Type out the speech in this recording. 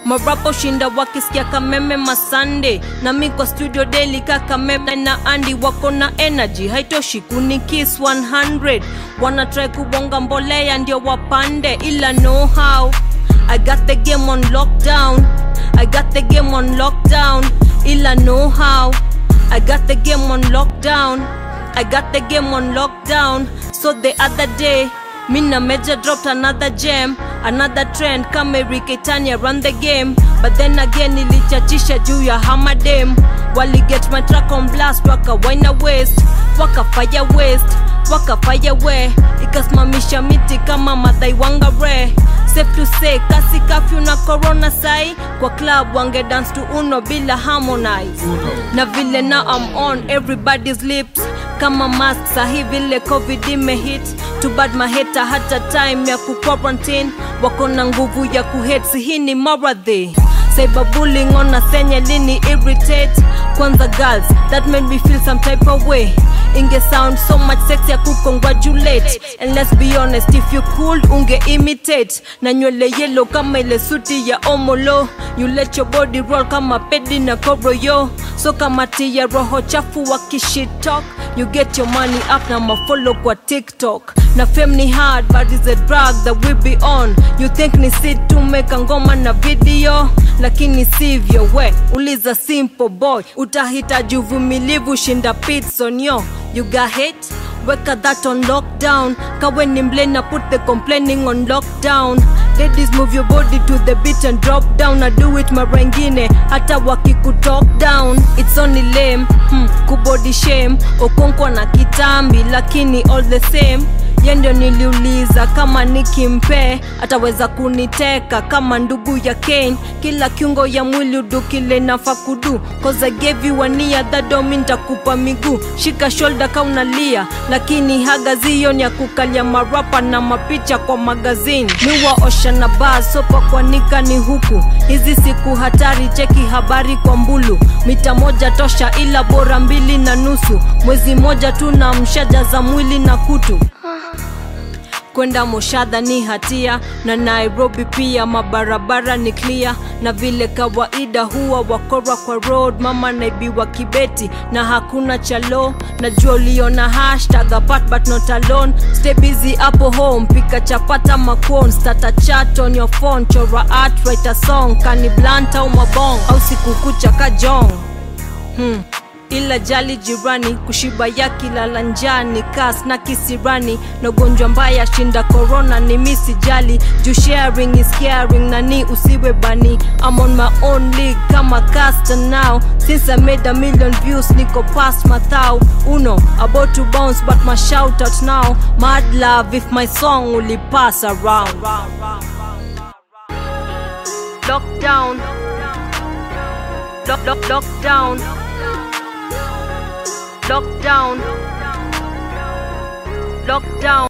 marapo shinda wakisikia kameme masande na mi kwa studio daily kakameme na andi wako na energy haitoshi kunikis 100 wana try kubonga mbolea ndio wapande ila know how I got the game on lockdown I got the game on lockdown ila know how I got the game on lockdown I got the game on lockdown so the other day Mina Major dropped another gem, another trend kama Eric Tanya run the game. But then again nilichachisha juu ya hamadem. Wali get my track on blast, waka wina waste, waka fire waste, waka fire we. Ikasimamisha miti kama Mathai Wangare. Safe to say, kasi kafyu na corona sai kwa club wange dance to uno bila harmonize. Na vile now I'm on everybody's lips kama mask sahi vile covid imehit too bad maheta hata time ya kuquarantine wako na nguvu ya kuhet hii ni maradhi cyberbullying ona senye lini irritate kwanza girls that made me feel some type of way inge sound so much sex ya kucongratulate and let's be honest if you cool unge imitate na nywele yellow kama ile suti ya omolo you let your body roll kama pedi na kobro yo so kama tia roho chafu wakishit talk you get your money up na mafollow kwa tiktok na fame ni hard but is a drug that we be on you think ni sit tumeka ngoma na video lakini sivyo we uliza simple boy utahitaji uvumilivu shinda pitson yo you got hate weka that on lockdown kawe ni mlena put the complaining on lockdown ladies move your body to the beat and drop down na do it mara ingine hata wakikutalk down it's only lame hmm, kubody shame okonkwa na kitambi lakini all the same ye ndio niliuliza kama nikimpe ataweza kuniteka kama ndugu ya Kane. Kila kiungo ya mwili udu kile nafa kudu cause I gave you a nia that don't mean nitakupa miguu. Shika shoulder ka unalia, lakini hagazio ni ya kukalia marapa na mapicha kwa magazini. Miwa osha na baa sopa kwanika ni huku, hizi siku hatari, cheki habari kwa mbulu. Mita moja tosha, ila bora mbili na nusu. Mwezi moja tu na mshaja za mwili na kutu kwenda moshadha ni hatia na nairobi pia mabarabara ni clear na vile kawaida huwa wakora kwa road mama naibiwa kibeti na hakuna chalo najua uliona hashtag apart but not alone stay busy hapo home pika chapata macon stata chat on your phone chora art write a song kani blunt au mabong au sikukucha kajong hmm ila jali jirani kushiba ya kilala njani kas na kisirani na ugonjwa mbaya shinda corona ni misi jali juu sharing is caring na ni usiwe bani I'm on my own league kama caster now since I made a million views niko past mathau uno about to bounce but my shout out now mad love if my song will pass around lockdown lock, lock, lockdown lockdown lockdown